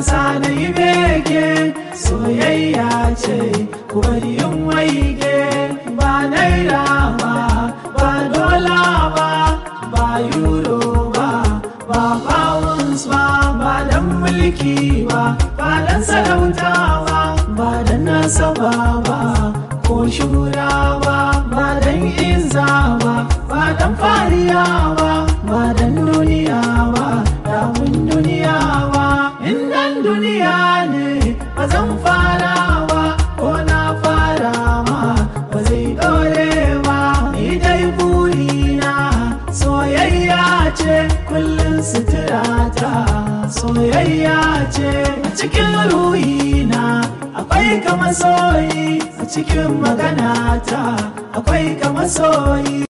sa na yi bege soyayya ce bari in waige ba naira ba ba dola ba ba euro ba ba pounds ba ba dan mulki ba ba dan sarauta ba ba dan nasaba ba ko shura ba ba dan izza ba ba dan fariya ba ba dan duniya ba damun duniya ba in dan duniya ne ba zan fara ba ko na fara ma ba zai dore ba ni dai burina soyayya ce kullum suturata soyayya ce a cikin ruhina akwai kama soyi a cikin maganata akwai kama soyi